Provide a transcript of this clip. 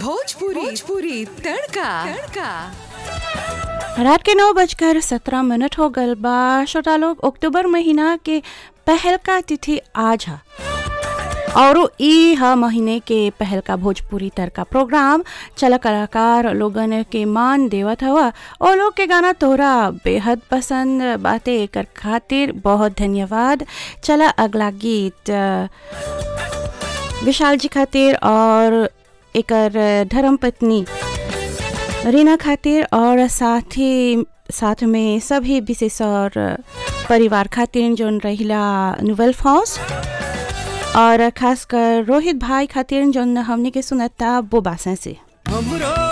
भोजपुरी भोजपुरी तड़का तड़का रात के नौ बजकर सत्रह मिनट हो गल बा श्रोता लोग अक्टूबर महीना के पहल का तिथि आज है और ई ह महीने के पहल का भोजपुरी तड़का प्रोग्राम चला कलाकार लोगन के मान देवत हवा और लोग के गाना तोहरा बेहद पसंद बाते कर खातिर बहुत धन्यवाद चला अगला गीत अ, विशाल जी खातिर और एकर धर्म पत्नी रीना खातिर और साथ ही साथ में सभी विशेष और परिवार खातिर जोन रहिला नोवेल हाउस और खासकर रोहित भाई खातिर जोन हमने के सुनता वो बासा से हमरो